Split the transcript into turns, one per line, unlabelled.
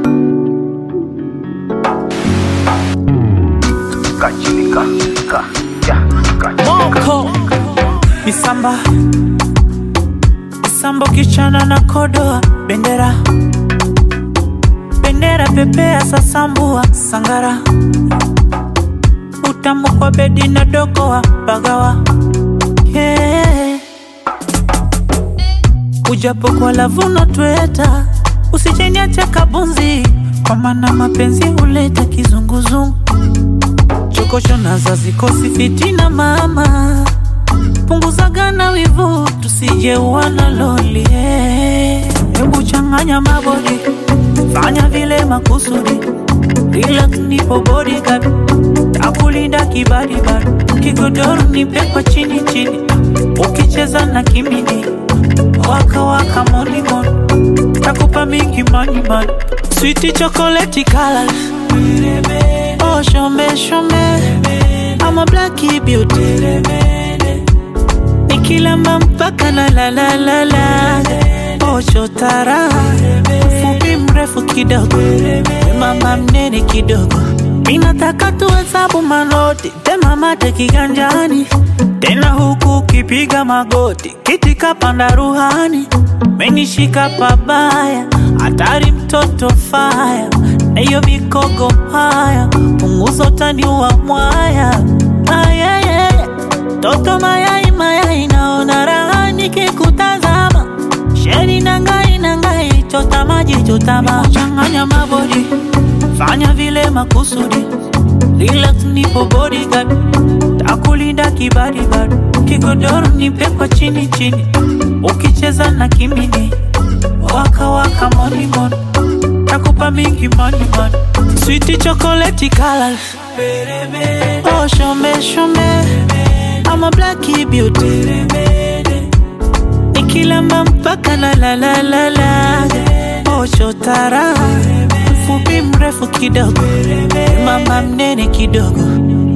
Kachilika, ka, ya, kachilika.
Moko Misamba Misambo kichana na kodoa Bendera Bendera pepea sasambua Sangara Utamu kwa bedi na dogoa Bagawa yeah. Ujapo kwa lavuno tweta Usijeniache kabunzi Kwa maana mapenzi huleta kizunguzungu chokosho na zazikosi fitina mama punguzagana wivu tusije uwana loli eh. hebu changanya mabodi fanya vile makusudi relax nipo bodyguard takulinda kibadibad kigodoro nipe kwa chini chini ukicheza na kimini waka waka monimon takupa mingi manimani switi chokoleti colors Oh, show me, show me. I'm a blacky beauty. Nikilamba mpaka na la la la la. Oh, chotara. Fupi mrefu kidogo. Mama mnene kidogo. Minataka tuhesabu manoti. Tema mate kiganjani. Tena huku ukipiga magoti. Kiti kapanda ruhani. Menishika pabaya. Hatari mtoto faya. Na hiyo mikogo haya. Punguza utani wa mwaya. Ayayaya. Toto mayai mayai naona raha nikikutazama. Sheri nangai nangai chota maji chota maji. Changanya mabodi. Fanya vile makusudi. Relax nipo bodyguard. Takulinda kibadibad. Kigodoro nipe kwa chini chini. Ukicheza na kimini. Waka waka money money. Takupa mingi money money. Sweet chocolate colors. Oh, show me, show me. I'm a blacky beauty. Nikilamba mpaka na la la la la. Oh, chotara. Mfupi mrefu kidogo. Mama mnene kidogo.